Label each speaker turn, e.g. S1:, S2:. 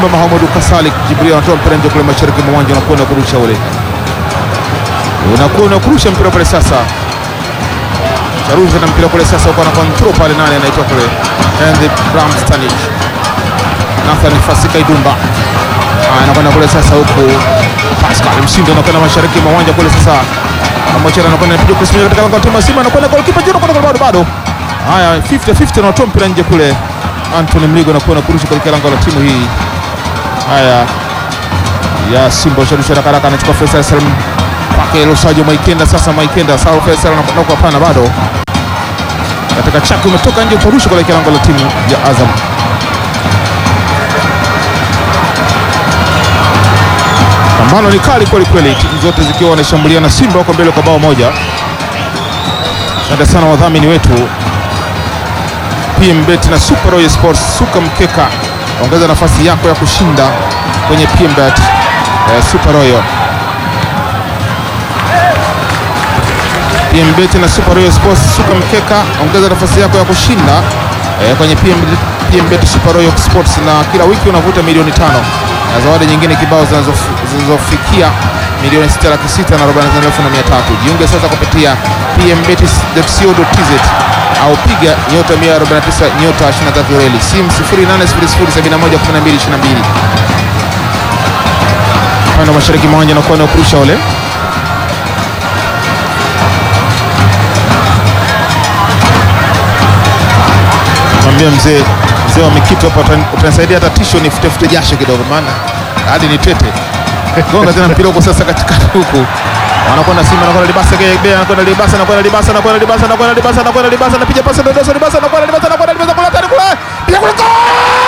S1: Simba Mahamudu Kasalik Jibril anatoa mpira nje kule mashariki mwa uwanja, unakwenda kurusha ule, unakuwa unakurusha mpira pale sasa Charusha na mpira kule sasa, uko na control pale, nani anaitwa kule Andy Bramstanich Nathan Fasika Idumba anakwenda kule sasa, huku Pascal Msindo anakwenda mashariki mwa uwanja kule sasa, Amochera anakwenda anapiga kusimama katika lango la timu ya Simba, anakwenda kwa kipa jero kwa bado bado. Haya 50 50 anatoa mpira nje kule, Anthony Mligo anakuwa kurusha katika lango la timu hii. Haya ya Simba Charusha haraka haraka anachukua Faisal Salim kwake Lusajo Maikenda. Sasa Maikenda sawa, Faisal anakwenda kwa pana bado katika chaki umetoka nje kurusha kuelekea lango la timu ya Azam. Pambano ni kali kweli kweli, timu zote zikiwa wanashambuliana. Simba wako mbele kwa bao moja. Asante sana wadhamini wetu PMBet na Super Royal Sports. Suka mkeka, ongeza nafasi yako ya kushinda kwenye PMBet eh, Super Royal PMBet na Super Royal Sports. Suka mkeka, ongeza nafasi yako ya kushinda eh, kwenye PMBet, PMBet Super Royal Sports, na kila wiki unavuta milioni tano na zawadi nyingine kibao zinazof- zinazofikia milioni sita laki sita na arobaini na tano elfu na mia tatu. Jiunge sasa kupitia pmbet.co.tz au piga nyota 149 nyota 23 reli simu 0800711222 upande wa mashariki mwa uwanja nakuwa na kurusha ule mwambia mzee mzee wa Mikitu hapa, utani- utanisaidia hata tisho nifutefute jasho kidogo, maana hadi ni tete. Gonga tena mpira huko sasa katikati huku, wanakwenda Simba, anakwenda Libasa Gebe, anakwenda Libasa, anakwenda Libasa, anakwenda Libasa, anakwenda Libasa, anakwenda Libasa, anapiga pasi ndodoso, Libasa, anakwenda Libasa, anakwenda Libasa, kula tani kula, piga kule, goal!